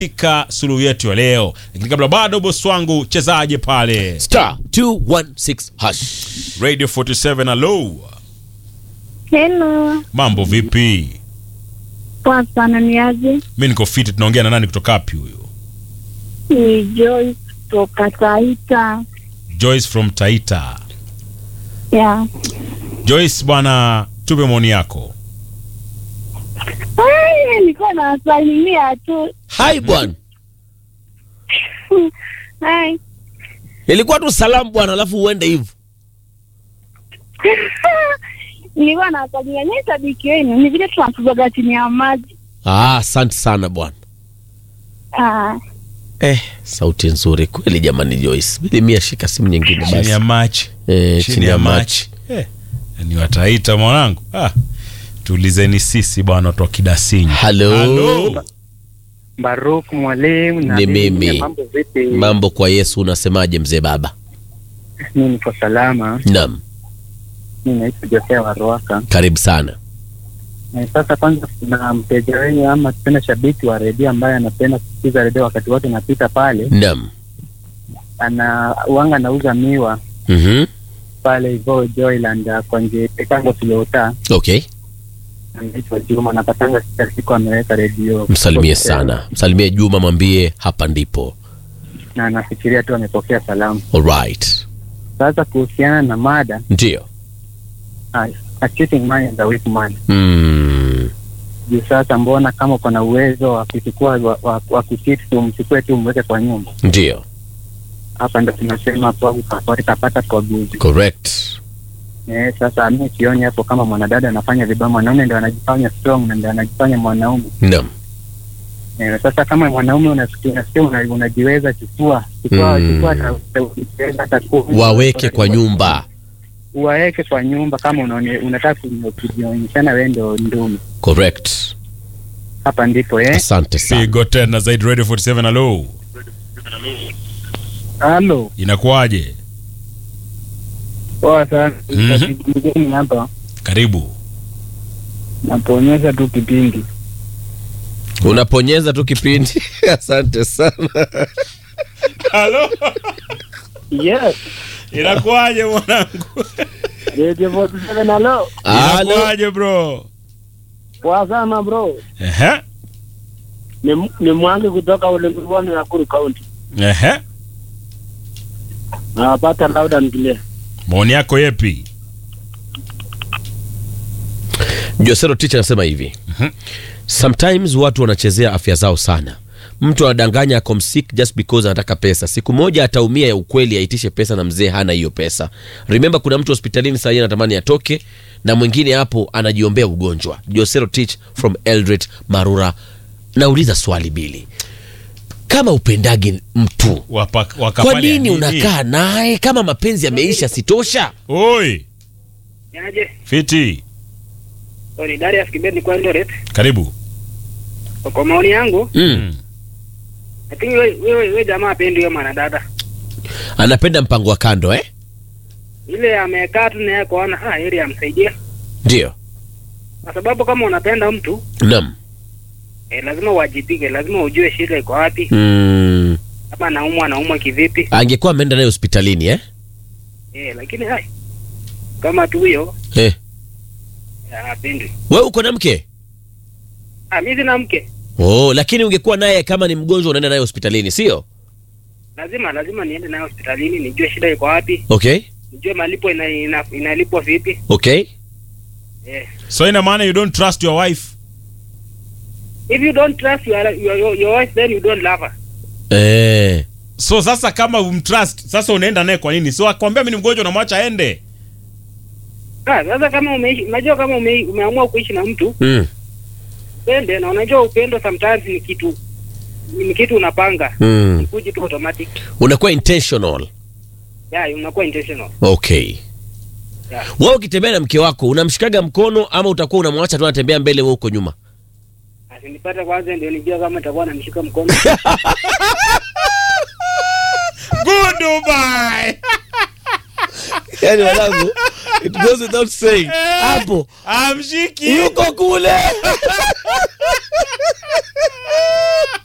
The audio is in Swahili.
katika suluhu yetu ya leo, lakini kabla bado, bosi wangu, chezaje pale star 216 hash Radio 47 alo, Hello, mambo vipi? poa sana. Ni aje? Mi niko fiti. Tunaongea na nani kutoka wapi huyo? Ni Joyce kutoka Taita. Joyce from Taita. Yeah. Joyce bwana, tupe maoni yako. Ai, nilikuwa nawasalimia tu. hai bwana Hai. ilikuwa tu salamu bwana alafu uende hivyo Nilikuwa nawasalimia nyie, sabiki wenu. Ni vile tunatuzaga chini ya maji. ah asante sana bwana Ah, eh sauti nzuri kweli jamani Joyce bili mia shika simu nyingine Chini ya basi machi, eh, chini ya machi. Eh, ni wataita mwanangu. Ah, tuulizeni sisi bwana, watu wa Kidasinyi. Halo. Halo. Baruk mwalimu na Ni mimi, mimi. Mambo vipi? mambo kwa Yesu unasemaje mzee baba Mimi niko salama. naam Mimi naitwa Josea wa Ruaka. karibu sana Na sasa kwanza, kuna mteja wenyu ama tena shabiki wa redio ambaye anapenda kusikiza redio wakati wote napita pale, naam ana wanga anauza miwa mhm pale hivyo Joyland uh, kwa nje Pekango Kilota. okay Anaitwa Juma, napatanga kila siku ameweka redio. msalimie sana msalimie Juma mwambie hapa ndipo Na anafikiria tu amepokea salamu. alright Sasa kuhusiana na mada ndio uh, a cheating man is a weak man. mm. juu sasa mbona kama uko na uwezo wa kuchukua wa, wa, wa kuchiti tu mchukue tu mweke kwa nyumba ndio hapa ndo tunasema kapata kwa guzi correct eh, sasa mi sioni hapo kama mwanadada anafanya vibaya mwanaume ndo anajifanya strong na ndo anajifanya mwanaume naam eh, sasa kama mwanaume unasikia unasikia una- unajiweza chukua chukua Mm. chukua hata- hata- hata kumi. waweke kwa nyumba waweke kwa nyumba kama unaone- unataka kunyo- kujionyeshana wewe ndo ndume correct hapa ndipo eh asante sana Pigo tena zaidi Radio 47 alo. halo Inakuwaje? poa sana Mhm. mgeni hapa Karibu. naponyesha tu kipindi unaponyeza tu kipindi asante sana Halo. yes Inakuwaje mwanangu? Radio 47 halo. Halo. Inakuwaje bro? Poa sana bro. Ehe. Ni, ni Mwangi kutoka Ulimwani Nakuru County. Ehe. Nawapata loud and clear. Maoni yako yepi? Josero Teacher anasema hivi sometimes watu wanachezea afya zao sana mtu anadanganya ako msik just because anataka pesa siku moja ataumia ya ukweli aitishe pesa na mzee hana hiyo pesa remember kuna mtu hospitalini sahii anatamani atoke na mwingine hapo anajiombea ugonjwa josero teach from eldred marura nauliza swali bili kama upendagi mtu Wapa, kwa wakafanya nini unakaa naye kama mapenzi yameisha sitosha Oi, Niaje? fiti. Sorry, Darius Kibet kwa Eldoret. Karibu. Kwa maoni yangu, mm. lakini wewe wewe wewe jamaa apendi hiyo mwanadada. anapenda mpango wa kando eh? Ile amekaa tu naye kuona ah ili amsaidie. ndio Kwa sababu kama unapenda mtu, nam eh, lazima uwajibike, lazima ujue shida iko wapi. mm. Kama anaumwa anaumwa kivipi? angekuwa ameenda naye hospitalini eh? Eh, lakini hai kama tu huyo Eh. ah, apendi. we uko na mke Ah, mimi sina mke. oh, lakini ungekuwa naye kama ni mgonjwa unaenda naye hospitalini sio Lazima lazima niende naye hospitalini nijue shida iko wapi, okay nijue malipo ina, ina, inalipwa vipi. okay Eh. So ina maana you don't trust your wife? If you don't trust your, your, your, your wife then you don't love her. eh. So sasa kama umtrust, sasa unaenda naye kwa nini? So akwambia mimi ni mgonjwa unamwacha aende. Ah, sasa kama umeishi, unajua kama ume, umeamua kuishi na mtu mm. pende, na unajua upendo sometimes ni kitu ni kitu unapanga Mm. kuji tu automatic, unakuwa intentional yeah, unakuwa intentional okay yeah. wewe ukitembea na mke wako unamshikaga mkono ama utakuwa unamwacha tu anatembea mbele wewe uko nyuma Asinipate kwanza ndio nijua kama nitakuwa namshika mkono Goodbye. yani wanangu it goes without saying hapo Amshiki. yuko kule